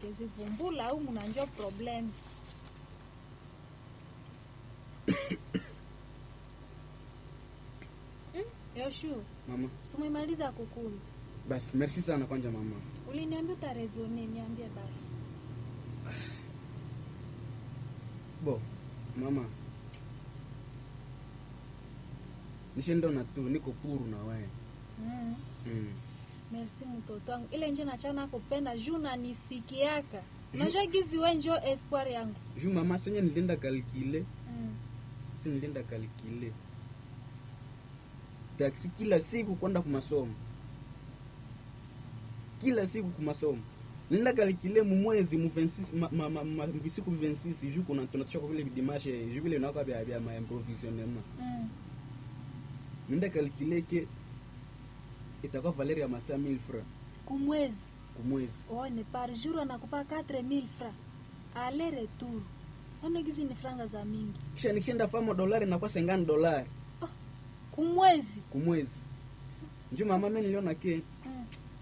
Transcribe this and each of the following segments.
ndezivumbula au munanjo problem Mm, Yoshu, Mama, sumemaliza kukulu. basi merci sana kwanja mama. Uliniambia utarezone, niambie basi. Bo, mama. Nishindona tu niko puru na wewe. Mm. Mm. Merci mtoto wangu. Ile nje nachana kupenda juu nanisikiaka. Unajua gizi we njo espoir yangu. Ju mama senye nilinda kalkile, Mm. si nilinda kalkile. Taksi kila siku kwenda kumasomo. Kila siku kumasomo. Nilinda kalkile mu mwezi mu 26 ma, ma, ma, ma, bisiku 26 ju kuna tunatosha kwa vile dimanche ju vile unaka bya bya ma improvisionnement. Mm. Nilinda kalkile ke itakuwa Valeria ya masaa 1000 francs Kumwezi. kumwezi. One par jour anakupa 4000 francs. Aller retour. One gizi ni franga za mingi. Kisha nikishinda famo dolari nakuwa 50 dolari Kumwezi. kumwezi. Njo mama mimi niliona ke Mm.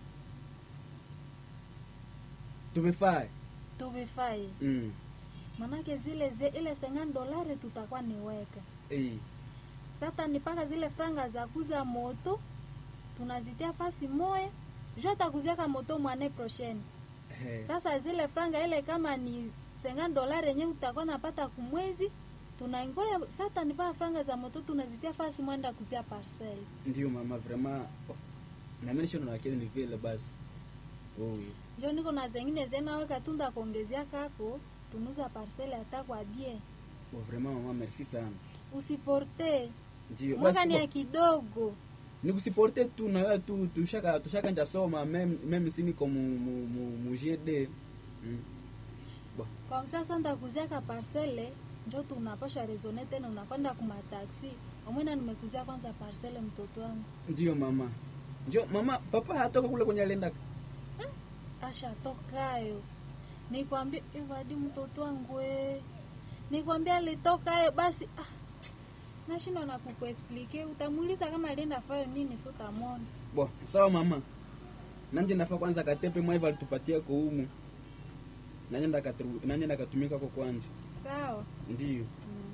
tumefaa. Tuvifai. Mm. Manake zile ze, ile 50 dolari tutakuwa niweka. Eh. Sasa nipaka zile franga za kuza moto tunazitia fasi moya. Jo atakuziaka moto mwane prochaine. Eh. Sasa zile franga ile kama ni 50 dolari yenyewe utakuwa napata kumwezi, tunaingoya sasa nipaa franga za moto tunazitia fasi mwenda kuzia parcel. Ndio mama vraiment. Oh. Na mimi nishono na kile ni vile basi. Oh. Njo niko na zengine zena weka tunda kuongezea kako tunuza parcel hata kwa bie. Oh, vraiment mama merci sana. Usiporte. Ndio Mwaka ni ya bo, kidogo. nikusiporte tu na wewe tu tushaka tushaka nja soma meme meme si niko mu mu mu, mu GD. Mm. Kwa msasa ndakuzia ka parcele njo tunapasha rezone tena unakwenda kuma taxi. Omwena nimekuzia kwanza parcele mtoto wangu. Ndio mama. Ndio mama papa hatoka kule kwenye alienda. Asha tokayo. Nikwambia evadi mtoto wangu we. Nikwambia alitokayo basi ah. Nashindwa na kukuexplike utamuuliza kama alienda fayo nini so utamwona. Bo, sawa mama. Nanje nafaa kwanza katepe mwaiva alitupatia kwa humu. Nanje ndakatu nanje ndakatumika kwa kwanza. Sawa. Ndio. Mm.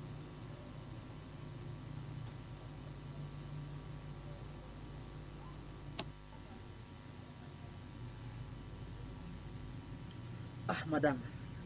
Ah, madame.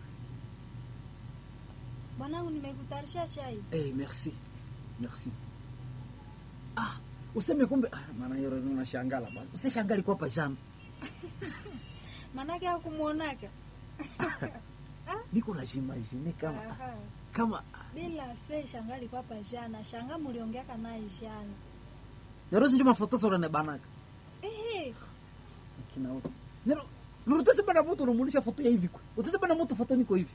Bwanangu nimekutarisha chai. Eh, merci. Merci. Ah, useme kumbe ah, maana hiyo ndio unashangala bwana. Usishangali kwa pajama. Manake hakumuonaka. Niko na jimagine kama Aha. kama Bila se shanga alikuwa pa jana. Shanga muliongeaka naye jana. Narosi njuma foto sora ne banaka. Ehe. Kina wote. Nero Nurutese bana mtu unamulisha foto ya hivi kwa. Utese bana mtu foto niko hivi.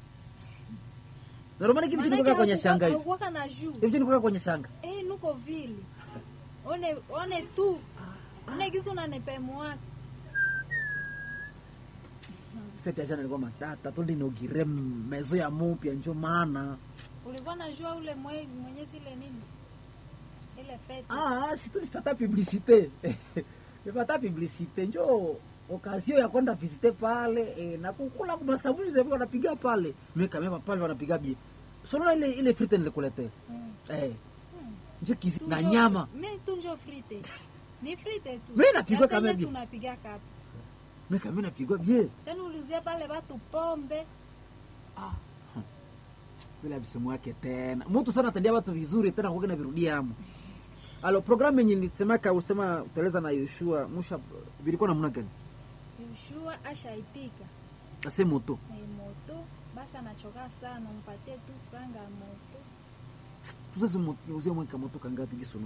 Nero maana kitu kinatoka kwenye shanga hivi. Hakuwaka na juu. Hivi niko kwenye shanga. Eh, nuko vile. One one tu. One gizo unanipemu wake. Fete ya jana ilikuwa matata, tundi inaugire mezo ya mupya njo maana. Ulikuwa najua ule mwe, mwenye zile nini? Ile fete. Ah, si tulipata publicite. Nipata publicite njo okazio ya kwenda visite pale eh, na kukula kwa sabuni zepo wanapiga pale. Mimi kama pale wanapiga bie. Sio ile ile frite nilikuletea. Mm. Eh, Mm. njo kizi Tu na njo- nyama. Mi tu njo frite. Ni frite tu. Mi napigwa Sasa kama yenye bi- tunapiga kapa. Mimi kama napigwa bie. Tena uliuzia pale watu pombe. Bila msimu wake tena. Mtu sana atendia watu vizuri tena kwa na virudia hapo. Alo programu yenye nisemaka usema uteleza na Yoshua musha vilikuwa namna gani? Yoshua ashaitika. Ase moto. Na hii moto basi anachoka sana, mpatie tu franga ya moto. Tuzazi muzie mweka moto kangapi gisunu?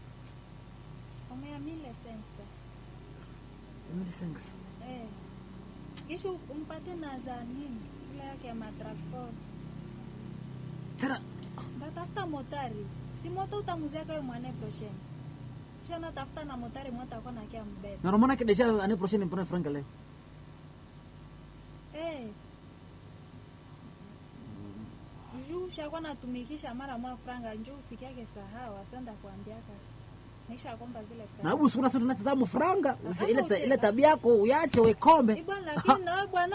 Omea mile sensa. Emily thanks. Eh. Kisha umpatie na za nini? Ile yake ya matransport. Tena Ndatafuta motari. Si moto utamuzia kwa mwane prochaine. Kisha natafuta na motari mwata kwa nakia mbebe. na romana ke deja ane prochaine mpana franga leo. Eh. Juu shakuwa natumikisha mara mwa franga njoo usikiake sahau asenda kuambiaka. Nisha kwamba zile Na franga. hebu sura sasa tunacheza mu franga. Aha, Ile ta- ile ucheka. tabia yako uyache wekome. Ibwana lakini na wewe bwana